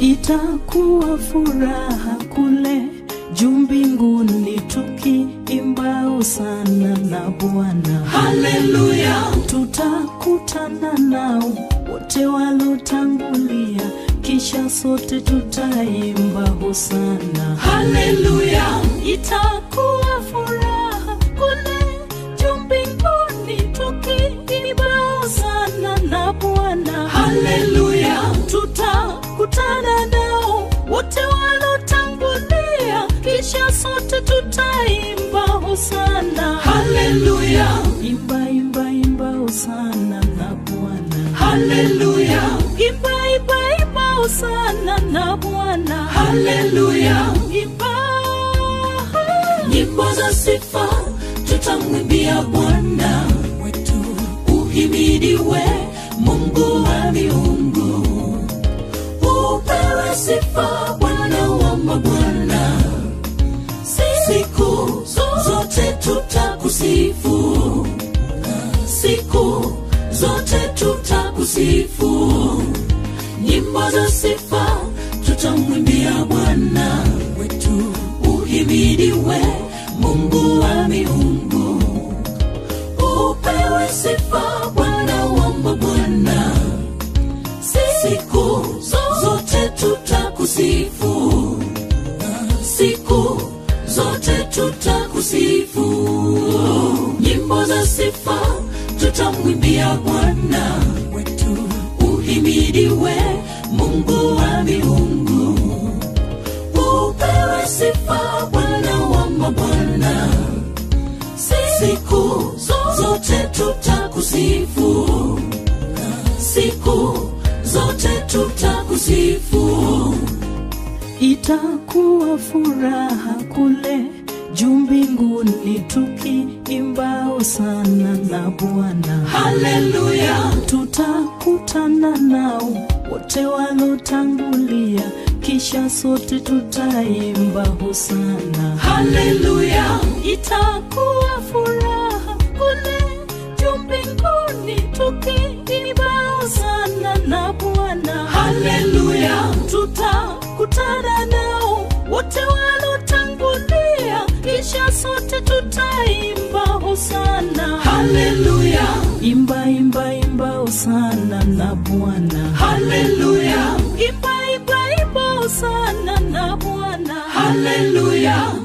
itakuwa furaha kule juu mbinguni tukiimba hosana na Bwana. haleluya Tutakutana nao wote walotangulia, kisha sote tutaimba hosana. haleluya Itakuwa furaha kule juu mbinguni tukiimba hosana na Bwana. haleluya tutakutana nao wote walotangulia, kisha sote tutaimba hosana. haleluya Imba, imba, imba hosana na Bwana. haleluya Imba, imba, imba hosana na Bwana. haleluya Imba, nyimbo za sifa tutamwimbia bwana wetu uhimidiwe mungu wa miungu upewe sifa bwana wa mabwana siku zote tutakusifu siku zote tutakusifu nyimbo za sifa tutamwimbia bwana wetu uhimidiwe mungu wa miungu upewe sifa bwana wa mabwana siku zote tutakusifu siku zote tutakusifu nyimbo za sifa tutamwimbia bwana wetu uhimidiwe mungu wa miungu upewe sifa bwana wa mabwana siku zote tutakusifu siku zote tutakusifu itakuwa furaha kule juu mbinguni tukiimba hosana na Bwana. haleluya tutakutana nao wote walotangulia, kisha sote tutaimba hosana. haleluya Itakuwa furaha kule juu mbinguni tukiimba hosana na Bwana. haleluya Tutakutana nao wote walotangulia, kisha sote tutaimba hosana. haleluya Imba, imba, imba hosana na Bwana. haleluya Imba, imba, imba hosana na Bwana. haleluya